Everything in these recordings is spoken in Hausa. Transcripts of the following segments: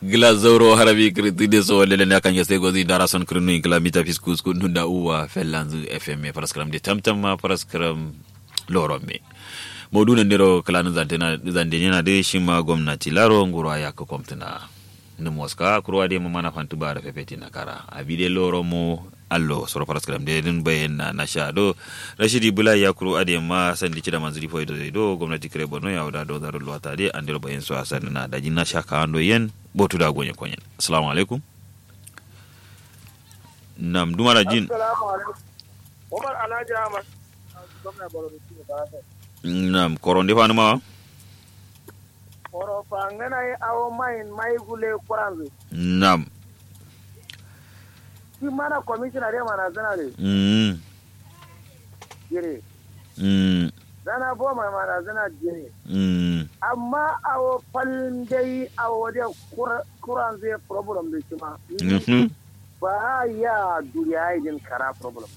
gila zauro harabi kritide so wale ne kan yeste gozi dara son krinu ingla mita fiskus kun nunda uwa fellanzu fm paraskram de tamtam ma paraskram loro me modu ne ndero kalanu zantena zandenya de shima gwamnati laro ngurwa ya ko komtana ni moska kurwa de mo mana fantu bara fefeti na kara abide loro mo allo soro paraskram de din bayen na na shado rashidi bula ya kuru ade ma sandi cida manzuri fo do do gwamnati kare borno ya wada do zaro lwata de andiro bayen so asan na daji na shaka ando yen botu da gonye konyen assalamu alaikum nam dumara jin Assalamu alaikum. Umar Alhaji Ahmad. Gwamna Borno shi ne ba ta. nam koronde fanu ma Oro fa ngana yi awo mayin mai gule kuranzu. nam Shi mana commissioner de mana zana ne. mm Jire. mm Zana bo mai mana zana jire. mm Amma awo falin dai awo de kuranzu ya problem da shi ma. mhm Ba ya duriya idin kara problem.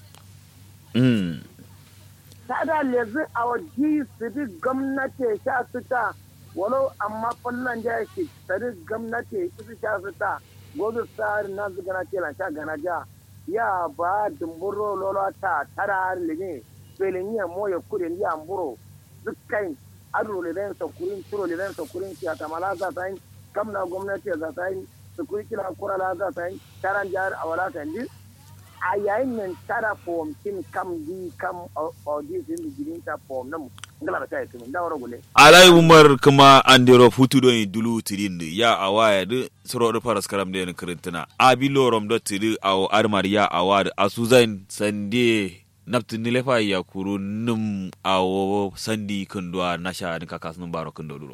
mm Tada lezi awo ji su di gwamnati sha su ta walau amma fallon da yake sadi gwamnati su sha su ta gobe tsari na su gana ce lanca gana ja ya ba dumburo lolo ta tara har lege belin yi mo ya kure ndi amburo dukkan adu le den sokurin turo le den sokurin ki atamala za ta yin kamna gwamnati za ta yin sukuri kila kura la za ta yin taran jar awala ta ndi a yayin nan tara fom kin kam di kam audi sin di girin ta fom nan ngala ta yi kuma da wara gule alai umar kuma andiro futu do ni dulu tirin ya awaya de soro do paras karam de krintana abi lorom do tiri aw armar ya awad asuzan sande napti nilefa ya kuru num awo sandi kundwa nasha ni kakas num baro kundo duro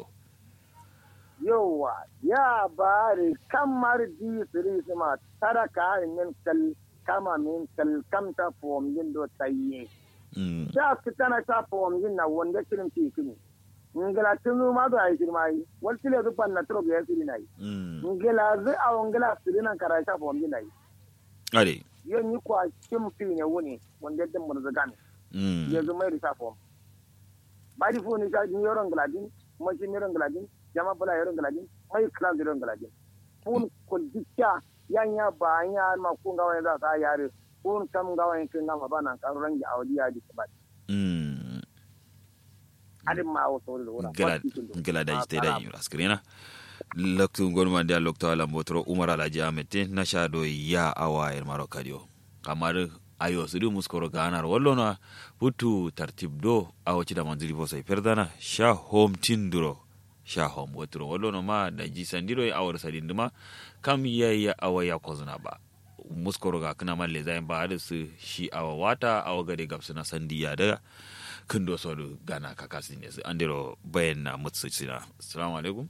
yawa ya bari kamar di siri sima tara ka min kal kama min kal kam ta fom yin do tayye mm da su tana ta fom yin na wanda kirin fi kini ngala tunu ma do ay kirma yi wal tile du pan na tro ga siri nai mm ngala zu a ngala siri nan kara ta fom yin nai ade yo ni kwa kim fi ne wuni wanda din mun zagan mm yanzu mai risa fom bari fu ni ka ni yoron gladin kuma shi yoron gladin jama bula yoron gladin mai klan yoron gladin fun kul dikya yanya ba nya ma kun ga wani za ta yare fun kam ga wani kin ma bana kan rangi awliya di ba mm adin ma o sori wura gala gala da jite da yura skrina loktu gonma dia loktu ala motro umar alaji amete nasha do ya awa er maro kadio kamar ayo sudi muskoro ganar wallona putu tartib do awo cida manzili bo sai perdana sha home tinduro sha home wotro wallono ma da ji sandiro e awar sadinduma kam ya ya awa ya kozuna ba muskoro ga kana malle zai ba da su shi awa wata awa gade gabsuna sandiya da kindo sodu gana kakasi ne su andiro bayan na mutsu sina assalamu alaikum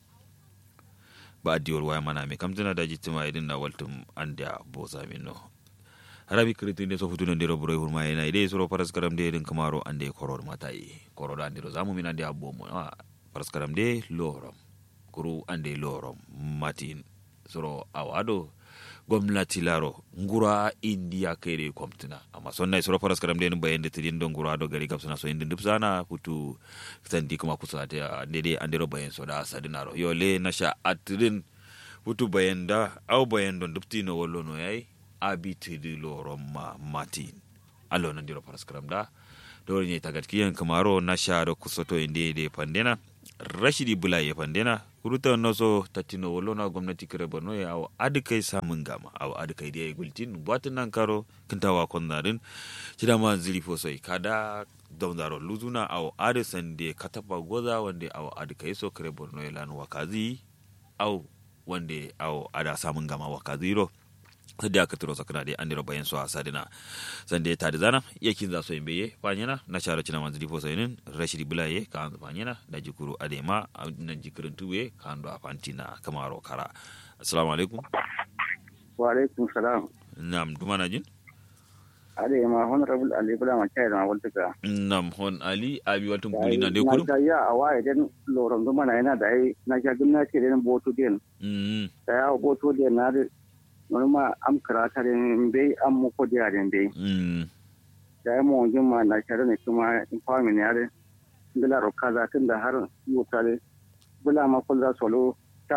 ba adiyor waya mana me kam tana daji tima idin na waltum andia boza minno harabi kritu inde so futuno ndiro buro hurma ina ide soro paras karam de din kamaro ande koror matai koror andiro zamu min ande abomo ah paras karam de lorom kuru ande lorom matin soro awado gwamnati laro ngura india kere kwamtuna amma sonna soro paras karam de bayan de tidin don ngura do gari kapsuna so indin dipsana putu sandi kuma kusa ta dede andiro bayan so da sadinaro yo le nasha atrin putu bayan da au bayan don diptino wollo no yayi abitidi loron ma matin allo nan diro paras karam da dole ne tagat kiyan kamaro nasha do kusoto inde de pandena rashidi bula ya pandena kuruta noso tatino wolona gwamnati kare borno ya awo adikai samun gama awo adikai da ya gultin buwatin nan karo kintawa konnarin shida ma zili fosai kada daunzaro luzuna awo adisan da katapa goza wanda awo adikai so kare borno ya lanu wakazi awo wanda awo ada samun gama wakazi ro sadda aka turo sakana dai an dira bayan su a sadina sande ta da zana yakin za so yin beye fanyana na shara cina manzu difo sayinin rashidi bulaye ka an fanyana da jikuru adema nan jikirin tuwe ka an do afantina kamaro kara assalamu alaikum wa alaikum salam nam duma na jin ade ma honorable ali bula ma chai ma walta ka nam hon ali abi watun kuli na de kurum na ya awaye den loron do mana yana da ai na ga gwamnati den boto den mm da ya boto den na da norma am karata den be am mu ko dia den be mm da ya mu wanjin ma na share ne kuma in fami ne yare ngala ro kaza tun da har yota le bula ma kullu solo tatso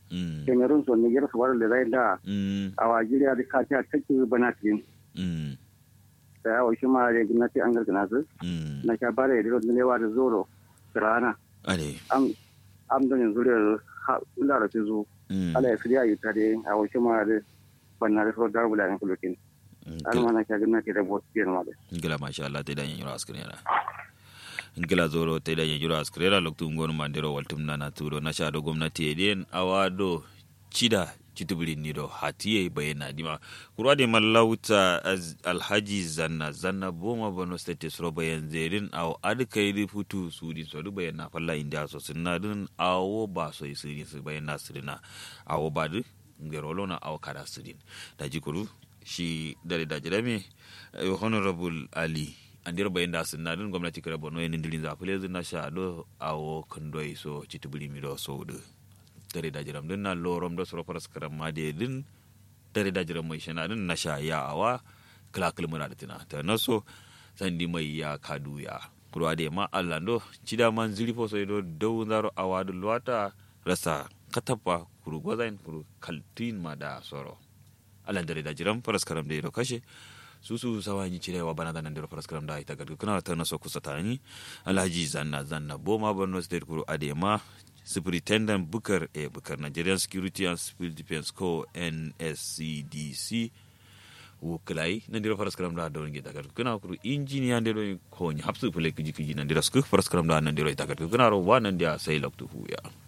mm cameroon so niger so wala da da mm a wajiriya da ka ta take bana tin mm da yawa shi ma da gwamnati an gargana su mm na sha bare da rodin lewa da zoro rana ade am am da yanzu da ha ula da zo mm ala ya fiya yi tare a wasu ma da banna da so da bula ne kulokin an ma na sha gwamnati da bot biyan ma da ngila masha Allah te da yin yura askrena ngila zoro te da yin yura askrena loktu ngon mandero waltum nana turo na sha do gwamnati eden awado chida chitubuli nido hatiye bayena dima kurwa de mallauta az- alhaji zanna zanna boma bono state sro bayan zerin aw ad kayri futu sudi so du bayan na falla india so sinna dun awo ba so isiri su bayan na sirina awo ba du ngerolo na awo kada sirin da jikuru shi dare da jirame eh, honorable ali andir bayan da sinna dun gwamnati kira bono yin dilin zafile zina sha do awo kandoi so chitubuli mi do so du dare da jiram din na lorom da soro paras karam ma de din dare da jiram mai shana din na sha ya awa kala kalmuna da tina ta naso sandi mai ya kadu ya kurwa de ma allando cida man zili fo so do dow zaro awa du luwata rasa katapa kuru gozain kuru kaltin ma da soro alan dare da jiram paras karam de do kashe susu sawanyi cirewa bana da nan dero paras karam da ita gadu kana ta naso kusa tani alhaji zanna zanna boma borno state kuru adema superintendent bukar e bukar nigerian security and civil defense co nscdc wukilai nan dero faras karam da don gida gadu kana kuru engineer ndero ko ni hapsu pele kiji kiji nan dero sku faras karam da nan dero ita gadu kana ro wa nan dia sai loktu hu ya